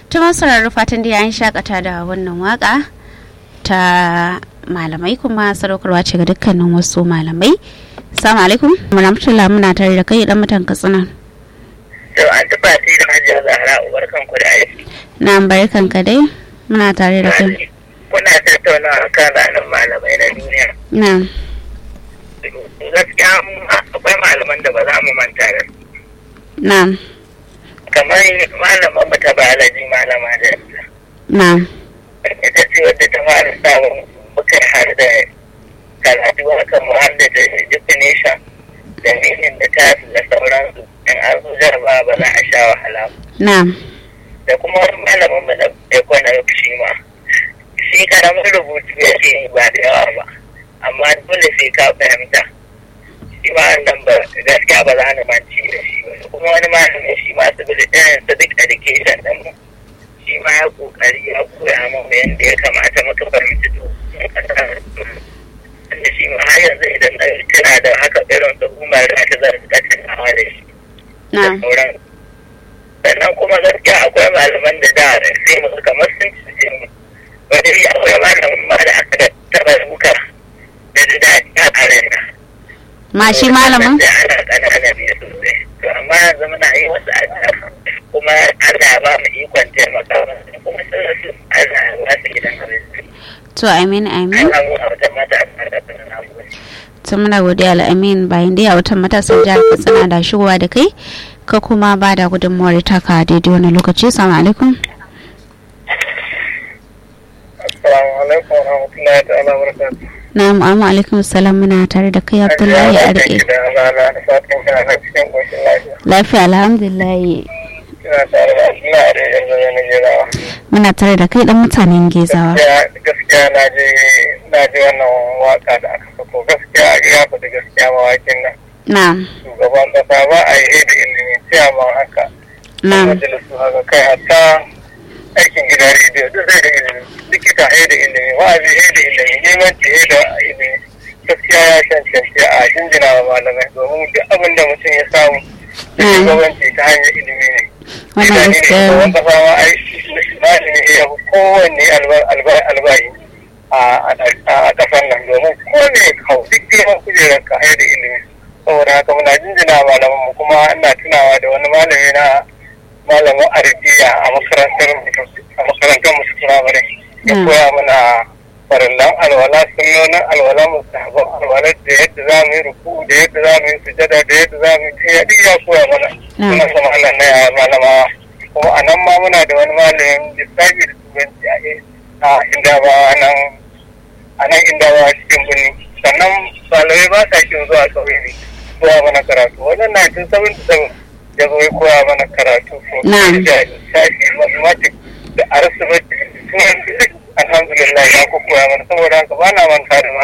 tuma sauraro fatan da yayin shakata da wannan waka ta malamai kuma sadaukarwa ce ga dukkanin wasu malamai salamu alaikum rahmatullah muna tare da kai dan mutan katsina to an tuba sai da hajiya zahra barkan ku da aiki na barkan ka dai muna tare da kai kuna tattaunawa kan ranar malamai na duniya na gaskiya akwai malaman da ba za mu manta da su na kamar malaman mu ta biology malama da na ita ce wadda ta fara samun muka har da karatu akan mu har da definition da meaning da tasu da sauransu in an zo jarba ba za a sha wahala ba na da kuma wani malamin mu na economic shi ma shi karamin rubutu yake yi ba da yawa ba amma dole sai ka fahimta shi ma nan ba gaskiya ba za ni manci da shi ba kuma wani malamin shi ma su bi irin su duk education din mu shi ma ya kokari ya koya mu yadda ya kamata muka fahimci to da shi ma har yanzu idan na tana da haka irin su umar da ta zan rika tunawa da shi da na sauran sannan kuma gaskiya akwai malaman da da sai mu kamar sun ci mu wani bi akwai malamin ma da aka taba duka da da daɗi a karena ma shi malamin da ana ƙanana biyu sosai to amma yanzu muna yi wasu addu'a kuma Allah ya ba mu ikon taimaka musu kuma sun rasu Allah ya ba su gidan abinci to amin amin Allah mu a wajen mata a da na gode to muna godiya al'amin bayan dai a watan matasan jihar katsina da shigowa da kai ka kuma ba da gudunmuwar taka daidai wani lokaci salamu alaikum Assalamu alaikum wa rahmatullahi ta'ala wa barakatuh na amma alaikum salam muna tare da kai abdullahi a rike da rana da fatan kana na cikin ƙoshin lafiya lafiya alhamdulillah ina tare da ina da yanzu yana jirawa muna tare da kai dan mutanen gezawa gaskiya na je na je wannan waka da aka sako gaskiya ya faɗi gaskiya mawakin nan na shugaban kasa ba a yi da ilimi ciyaman haka na majalisu haka kai hatta aikin gida rediyo duk zai da ilimi likita ya da ilimi wa'azi ya da ilimi limanci ya da ilimi gaskiya ya cancanci a jinjina wa malamai domin duk abin da mutum ya samu da Mm. shugabanci ta hanyar ilimi ne wannan gaskiya shugaban kasa ma ai malami ya fi kowanne alba- alba- albayi a a kasar nan domin kowane hau duk girman kujerar ka da ilimi saboda haka muna jinjina wa malaman mu kuma ina tunawa da wani malami na malamin arabiya a makarantar mu- a makarantar musu firamare ya Mm. koya mana farallan alwala sunnonin alwala mustahabban alwala da yadda za mu yi ruku da yadda za mu yi sujada da yadda za mu yi ya duk ya koya mana Mm. suna sama Allah na yaya malamawa kuma a nan ma muna da wani malamin lissafi da turanci a a inda ba nan a nan inda ba cikin birni sannan malamai ba sa kin zuwa kauye ne zuwa mana karatu wajen 1977 ya zo ya koya mana karatu Na'am. da lissafi mathematics da arithmetic turanci duk alhamdulillah ya ko koya mana saboda haka ba na manta da